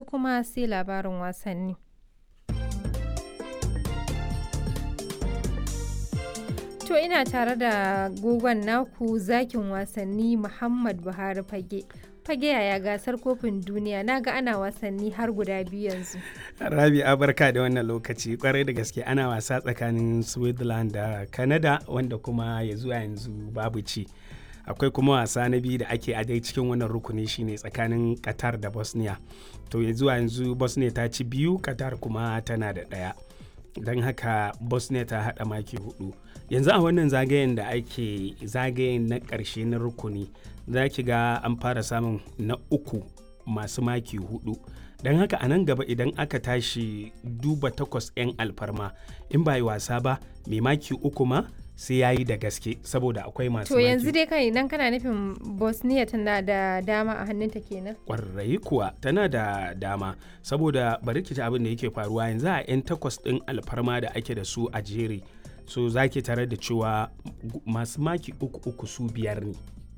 kuma sai labarin wasanni. To ina tare da gogon naku zakin wasanni Muhammad Buhari Fage. Fage yaya gasar kofin duniya na ga ana wasanni har guda biyu yanzu. Rabi barka da wannan lokaci kwarai da gaske ana wasa tsakanin Switzerland da Canada wanda kuma ya zuwa yanzu babu ci. Akwai kuma wasa na biyu da ake a dai cikin wannan rukuni shine tsakanin Qatar da Bosnia. To ya zuwa yanzu Bosnia ta ci biyu, Qatar kuma tana da ɗaya. Don haka Bosnia ta haɗa maki hudu. yanzu a wannan zagayen da ake zagayen na ƙarshe na rukuni za ki ga an fara samun na uku masu maki hudu don haka a nan gaba idan aka tashi duba takwas 'yan alfarma in ba yi wasa ba mai maki uku ma sai ya yi da gaske saboda akwai masu To yanzu dai kai idan kana nufin Bosnia tana da dama a hannunta kenan. Kwarai kuwa tana da dama saboda bari ki ji abin da yake faruwa yanzu a 'yan takwas ɗin alfarma da ake da su a jere so za ki tare da cewa masu maki uku uku su biyar ne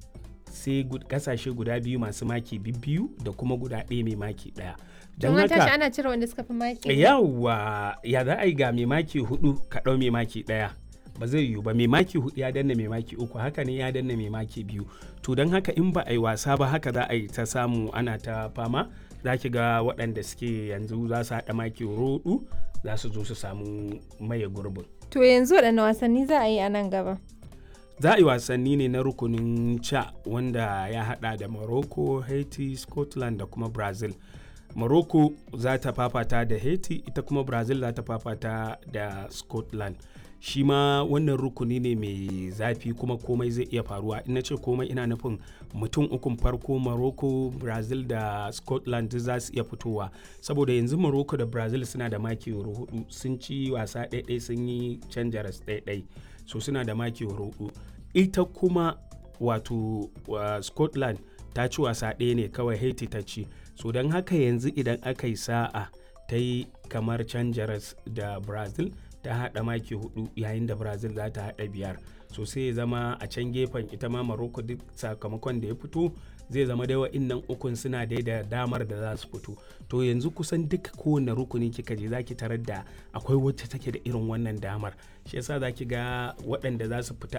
sai kasashe guda biyu masu maki biyu da kuma guda ɗaya mai maki ɗaya don haka ana cire wanda suka fi maki yawa ya za a yi ga mai maki hudu ka ɗau mai maki ɗaya ba zai yiwu ba mai maki hudu ya danna mai maki uku haka ne ya danna mai maki biyu to don haka in ba a yi wasa ba haka za a yi ta samu ana ta fama za ki ga waɗanda suke yanzu za su haɗa maki roɗu za su zo su samu maye gurbin To yanzu waɗanne wasanni za a yi a nan gaba? Za a yi wasanni ne na rukunin ca wanda ya haɗa da Morocco, Haiti, Scotland da kuma Brazil. Morocco za ta fafata da Haiti, ita kuma Brazil za ta fafata da Scotland. Shi ma wannan rukuni ne mai zafi kuma komai zai iya faruwa. Ina ce komai ina nufin mutum ukun farko Morocco, Brazil da Scotland za su iya fitowa. Saboda yanzu Morocco da Brazil suna da maki hudu sun ci wasa ɗaiɗai sun yi canja ras ɗaiɗai. So suna da maki hudu. Ita kuma wato uh, Scotland ta ci wasa ɗaya ne kawai Haiti ta ci. So don haka yanzu idan aka yi sa'a ta yi kamar canja ras da Brazil ta haɗa maki hudu yayin da brazil za ta haɗa biyar so sai ya zama a can gefen ita ma morocco duk sakamakon da ya fito zai zama dai wa'innan ukun suna dai da damar da za su fito to yanzu kusan duka kowane rukuni kika je zaki tarar da akwai wacce take da irin wannan damar shi yasa zaki ga waɗanda za su fita